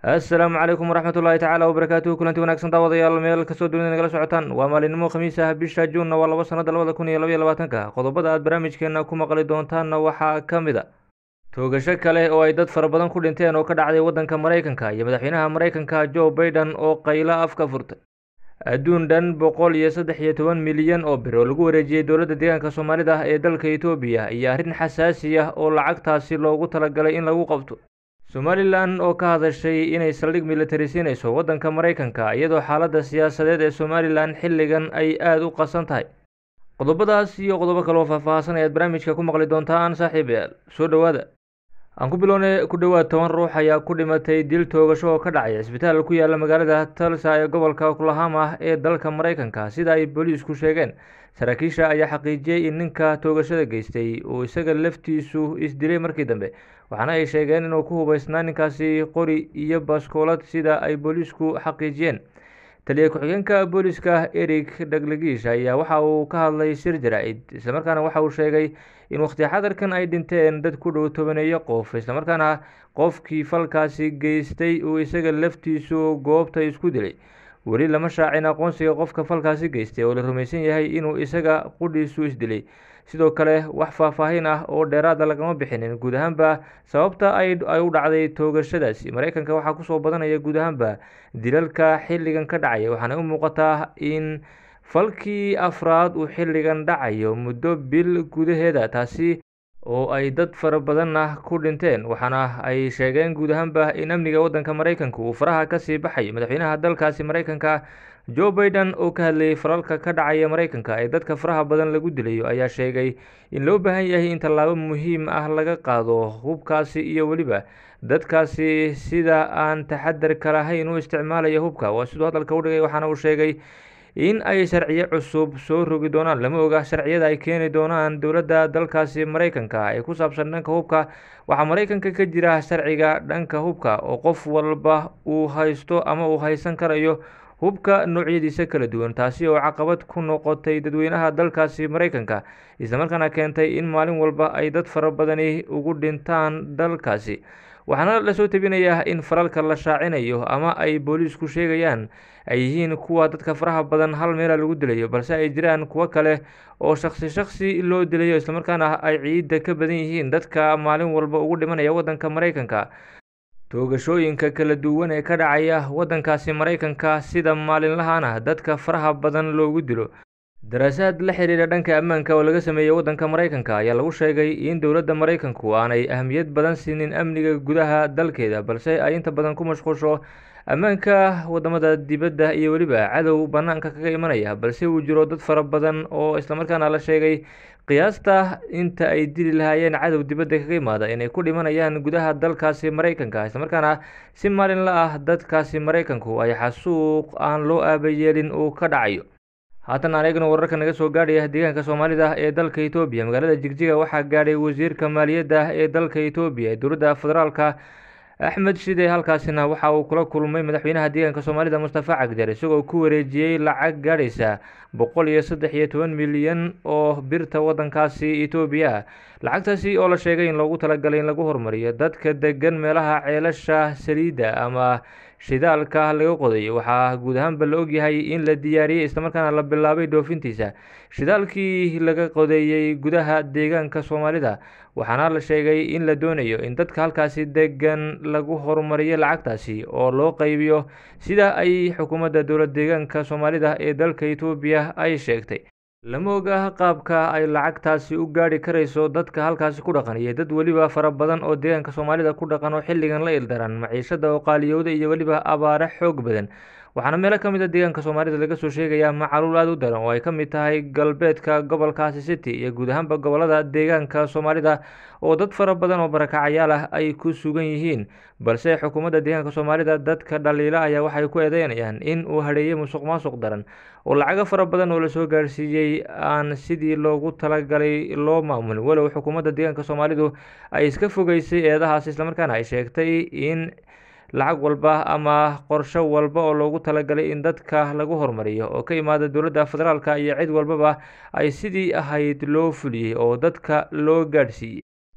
assalaamu calaykum waraxmat ullaahi tacaala wabarakaatuhu kulanti wanaagsan daawadayaal meel kastoo dunida nagala socotaan waa maalinimo khamiis ah bisha juunna waa laba sanada labada kun iyo labaiyo labaatanka qodobada aad barnaamijkeena ku maqli doontaanna waxaa ka mid a toogasho kale oo ay dad fara badan ku dhinteen oo ka dhacday waddanka maraykanka iyo madaxweynaha maraykanka joe baiden oo qaylo afka furtay adduun dhan boqol iyo saddex iyo toban milyan oo bir oo lagu wareejiyey dowladda deegaanka soomaalida ee dalka etoobiya iyo arrin xasaasi ah oo lacagtaasi loogu talagalay in lagu qabto somalilan oo ka hadashay inay saldhig militari siinayso waddanka maraykanka iyadoo xaaladda siyaasadeed ee somalilan xilligan ay aada u qasan tahay qodobadaas iyo qodobo kale oo faahfaahsan ayaad barnaamijka ku maqli doontaan saaxiibayaal soo dhowaada aan ku bilownay ku dhowaad toban ruux ayaa ku dhimatay dil toogasho oo ka dhacay cisbitaal ku yaala magaalada tulsa ee gobolka oklahama ee dalka maraykanka sida ay booliisku sheegeen saraakiisha ayaa xaqiijiyey in ninka toogashada geystay uu isaga laftiisu isdilay markii dambe waxaana ay sheegeen inuu ku hubeysnaa ninkaasi qori iyo baskoolad sida ay booliisku xaqiijiyeen taliya ku-xigeenka booliiska eric dhaglagiish ayaa waxa uu ka hadlay shir jaraa'id islamarkaana waxa uu sheegay in waqti xadarkan ay dhinteen dad ku dhow tobaneeyo qof islamarkaana qofkii falkaasi geystay uu isaga laftiisu goobta isku dilay weli lama shaacin aqoonsiga qofka falkaasi geystay oo la rumaysan yahay inuu isaga qudhiisu isdilay sidoo kale wax faahfaahin ah oo dheeraada lagama bixinin guud ahaanba sababta ay u dhacday toogashadaasi maraykanka waxaa kusoo badanaya guud ahaanba dilalka xilligan ka dhacaya waxaana u muuqataa in falkii afraad uu xilligan dhacayo muddo bil gudaheeda taasi oo ay dad fara badanna ku dhinteen waxaana ay sheegeen guud ahaanba in amniga waddanka maraykanka uu faraha kasii baxay madaxweynaha dalkaasi maraykanka joe baiden oo ka hadlayay falalka ka dhacaya maraykanka ee dadka faraha badan lagu dilayo ayaa sheegay in loo baahan yahay in tallaabo muhiim ah laga qaado hubkaasi iyo weliba dadkaasi sida aan taxadarka lahayn u isticmaalaya hubka waa siduu hadalka u dhigay waxaana uu sheegay in ay sharciyo cusub soo rogi doonaan lama oga sharciyada ay keeni doonaan dowladda dalkaasi maraykanka ee ku saabsan dhanka hubka waxaa maraykanka ka jira sharciga dhanka hubka oo qof walba uu haysto ama uu haysan karayo hubka noocyadiisa kala duwan taasi oo caqabad ku noqotay dadweynaha dalkaasi maraykanka islamarkaana keentay in maalin walba ay dad fara badani ugu dhintaan dalkaasi waxaana lasoo tebinayaa in falalka la shaacinayo ama ay booliisku sheegayaan ay yihiin kuwa dadka faraha badan hal meela lagu dilayo balse ay jiraan kuwo kale oo shaksi shaksi loo dilayo islamarkaana ay ciidda ka badan yihiin dadka maalin walba ugu dhimanaya waddanka maraykanka toogashooyinka kala duwan ee ka dhacaya waddankaasi maraykanka sida maalinlahaana dadka faraha badan loogu dilo daraasaad la xiriira dhanka ammaanka oo laga sameeyey waddanka maraykanka ayaa lagu sheegay in dowladda maraykanku aanay ahmiyad badan siinin amniga gudaha dalkeeda balse ay inta badan ku mashquusho ammaanka wadamada dibadda iyo weliba cadow bannaanka kaga imanaya balse uu jiro dad fara badan oo islamarkaana la sheegay qiyaasta inta ay dili lahaayeen cadow dibadda kaga imaada inay ku dhimanayaan gudaha dalkaasi maraykanka islamarkaana si maalinla ah dadkaasi maraykanku ay xasuuq aan loo aabayeelin uu ka dhacayo haatan aan eegno wararka naga soo gaadhaya deegaanka soomaalida ee dalka etoobiya magaalada jigjiga waxaa gaadhay wasiirka maaliyadda ee dalka etoobiya ee dowladda federaalka axmed shide halkaasina waxa uu kula kulmay madaxweynaha deegaanka soomaalida mustafa cagjar isagoo ku wareejiyey lacag gaadhaysa boqol iyo saddex iyo toban milyan oo birta waddankaasi etoobiya lacagtaasi oo la sheegay in loogu talagalay in lagu horumariyo dadka degan meelaha ceelasha saliidda ama shidaalka laga qodayo waxaa guud ahaanba la ogyahay in la diyaariyey islamarkaana la bilaabay dhoofintiisa shidaalkii laga qodeeyey gudaha deegaanka soomaalida waxaana la sheegay in la doonayo in dadka halkaasi degan lagu horumariyo lacagtaasi oo loo qaybiyo sida ay xukuumadda dowlad deegaanka soomaalida ee dalka etoobiya ay sheegtay lama oga qaabka ay lacagtaasi u gaadhi karayso dadka halkaasi ku dhaqan iyo dad weliba fara badan oo deegaanka soomaalida ku dhaqan oo xilligan la ildaran maciishada oo qaaliyowda iyo weliba abaare xoog badan waxaana meelo ka mid a deegaanka soomaalida laga soo sheegayaa macaluul aada u daran oo ay ka mid tahay galbeedka gobolkaasi city iyo guud ahaanba gobolada deegaanka soomaalida oo dad fara badan oo barakacayaal ah ay ku sugan yihiin balse xukuumadda deegaanka soomaalida dadka dhaliila ayaa waxay ku eedeynayaan in uu hadheeyey musuq maasuq daran oo lacago fara badan oo lasoo gaarsiiyey aan sidii loogu talagalay loo maamulin walow xukuumadda deegaanka soomaalidu ay iska fogeysay eedahaas islamarkaana ay sheegtay in lacag walba ama qorsho walba oo loogu talagalay in dadka lagu horumariyo oo ka imaada dowladda federaalka iyo cid walbaba ay sidii ahayd loo fuliyey oo dadka loo gaadhsiiyey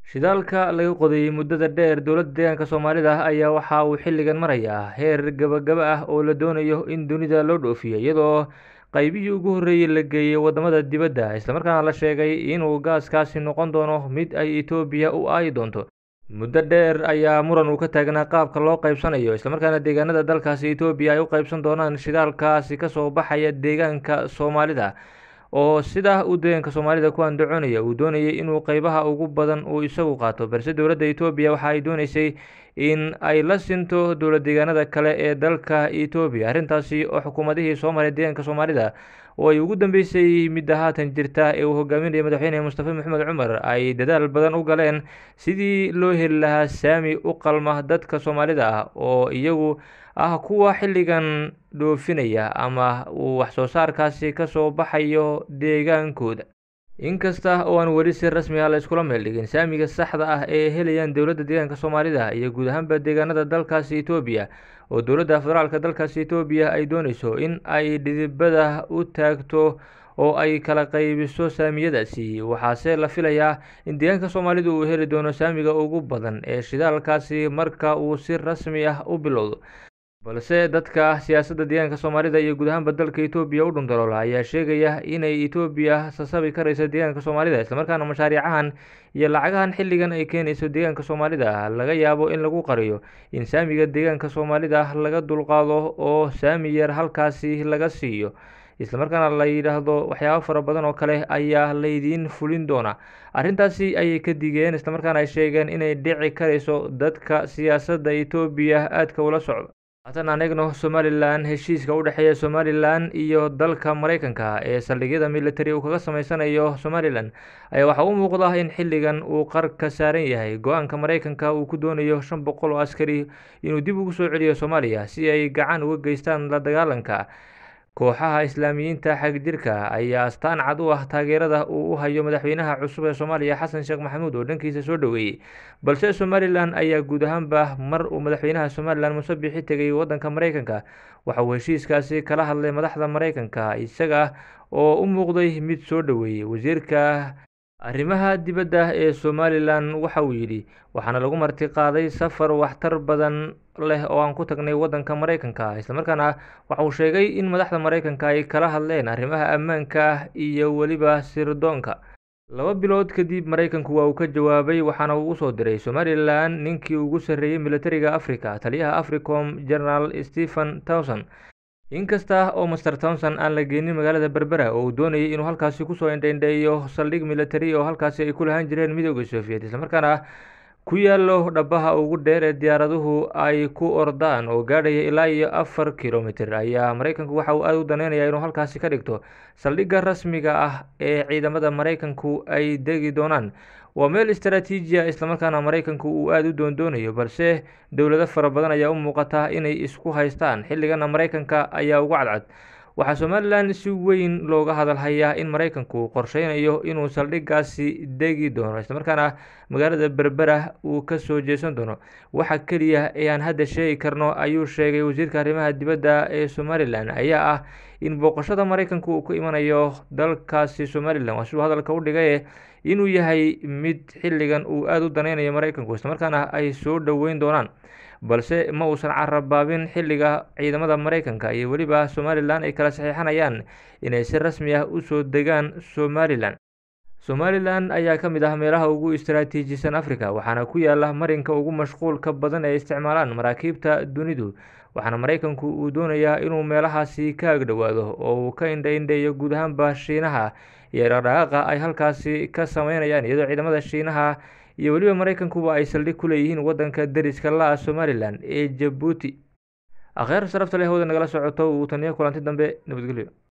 shidaalka laga qodayey muddada dheer dowladda deegaanka soomaalida ayaa waxa uu xilligan marayaa heer gabagaba ah oo la doonayo in dunida loo dhoofiyo iyadoo qaybihii ugu horreeyey la geeyey wadamada dibadda islamarkaana la sheegay inuu gaaskaasi noqon doono mid ay etoobiya u aayi doonto muddo dheer ayaa muran uu ka taagnaa qaabka loo qaybsanayo islamarkaana deegaanada dalkaasi etoobiya ay u qaybsan doonaan shidaalkaasi kasoo baxaya deegaanka soomaalida oo sidaa uu deegaanka soomaalida ku andacoonaya uu doonayay inuu qeybaha ugu badan uu isagu qaato balse dowladda etoobiya waxa ay dooneysay in ay la sinto dowlad deegaanada kale ee dalka etoobiya arrintaasi oo xukuumadihii soo maray deegaanka soomaalida oo ay ugu dambeysay midda haatan jirta ee uu hogaaminaya madaxweyne mustafa maxamed cumar ay dadaal badan u galeen sidii loo heli lahaa saami u qalma dadka soomaalida ah oo iyagu ah kuwa xilligan dhoofinaya ama uu waxsoo saarkaasi kasoo baxayo deegaankooda inkasta oo aan weli si rasmi ah la iskula meel dhigin saamiga saxda ah ee helayaan dowladda deegaanka soomaalida iyo guud ahaanba deegaanada dalkaasi etoobiya oo dowladda federaalka dalkaasi etoobiya ay dooneyso in ay dhidibada u taagto oo ay kala qaybiso saamiyadaasi waxaase la filayaa in deegaanka soomaalida uu heli doono saamiga ugu badan ee shidaalkaasi marka uu si rasmi ah u bilowdo balse dadka siyaasadda deegaanka soomaalida iyo guud ahaanba dalka etoobiya u dhundaloola ayaa sheegaya inay etoobiya sasabi karayso deegaanka soomaalida islamarkaana mashaariicahan iyo lacagahan xilligan ay keenayso deegaanka soomaalida laga yaabo in lagu qariyo in saamiga deegaanka soomaalida laga dulqaado oo saami yar halkaasi laga siiyo islamarkaana la yidhaahdo waxyaabo fara badan oo kale ayaa laydiin fulin doonaa arrintaasi ayay ka digeen islamarkaana ay sheegeen inay dhici karayso dadka siyaasadda etoobiya aadka ula socdo haatan aan eegno somalilan heshiiska u dhexeeya somalilan iyo dalka mareykanka ee saldhigyada military uu kaga sameysanayo somalilan ayaa waxaa u muuqda in xilligan uu qar ka saaran yahay go-aanka mareykanka uu ku doonayo shan boqol oo askari inuu dib ugu soo celiyo soomaaliya si ay gacan uga geystaan la dagaalanka kooxaha islaamiyiinta xagjirka ayaa astaan cad u ah taageerada uu u hayo madaxweynaha cusub ee soomaaliya xasan sheekh maxamuud oo dhankiisa soo dhoweeyey balse somalilan ayaa guud ahaanba mar uu madaxweynaha somalilan musabixi tegay waddanka mareykanka waxa uu heshiiskaasi kala hadlay madaxda mareykanka isaga oo u muuqday mid soo dhoweeyey wasiirka arrimaha dibadda ee somalilan waxa uu yidhi waxaana lagu marti qaaday safar waxtar badan leh oo aan ku tagnay waddanka mareykanka islamarkaana waxa uu sheegay in madaxda mareykanka ay kala hadleen arrimaha ammaanka iyo weliba sirdoonka laba bilood kadib mareykanku waa uu ka jawaabay waxaana uu usoo diray somalilan ninkii ugu sarreeyey militariga africa taliyaha africom generaal stephen towson inkasta oo master townson aan la geenin magaalada berbera oo uu doonayay inuu halkaasi kusoo indheindheeyo saldhig military oo halkaasi ay ku lahaan jireen midooda soviet islamarkaana ku yaalo dhabaha ugu dheer ee diyaaraduhu ay ku ordaan oo gaadhaya ilaa iyo afar kilomitr ayaa mareykanku waxa uu aada u daneynaya inuu halkaasi ka dhigto saldhigga rasmiga ah ee ciidamada mareykanku ay degi doonaan waa meel istaraatiiji a islamarkaana mareykanku uu aada u doondoonayo balse dowlado fara badan ayaa u muuqata inay isku haystaan xilligana mareykanka ayaa ugu cadcad waxaa somalilan si weyn looga hadalhayaa in mareykanku qorsheynayo inuu saldhiggaasi degi doono islamarkaana magaalada berbera uu kasoo jeesan doono waxa keliya ee aan hadda sheegi karno ayuu sheegay wasiirka arrimaha dibadda ee somalilan ayaa ah in booqashada mareykanku uu ku imanayo dalkaasi somalilan waa siduu hadalka u dhigaye inuu yahay mid xilligan uu aada u daneynayo mareykanku islamarkaana ay soo dhoweyn doonaan balse ma uusan carabaabin xilliga ciidamada mareykanka iyo weliba somalilan ay kala saxiixanayaan inay si rasmi ah usoo degaan somalilan somalilan ayaa ka mid ah meelaha ugu istaraatiijisan africa waxaana ku yaala marinka ugu mashquulka badan ee isticmaalaan maraakiibta dunidu waxaana mareykanku uu doonayaa inuu meelahaasi ka agdhowaado oo uu ka indha-indheeyo guud ahaanba shiinaha iyo dhaqdhaqaaqa ay halkaasi ka sameynayaan iyadoo ciidamada shiinaha iyo weliba mareykankuba ay saldhig ku leeyihiin waddanka deriska la-a somalilan ee jabuuti akheer sharafta leh hooda nagala socoto uu taniyo kulanti dambe nabadgelyo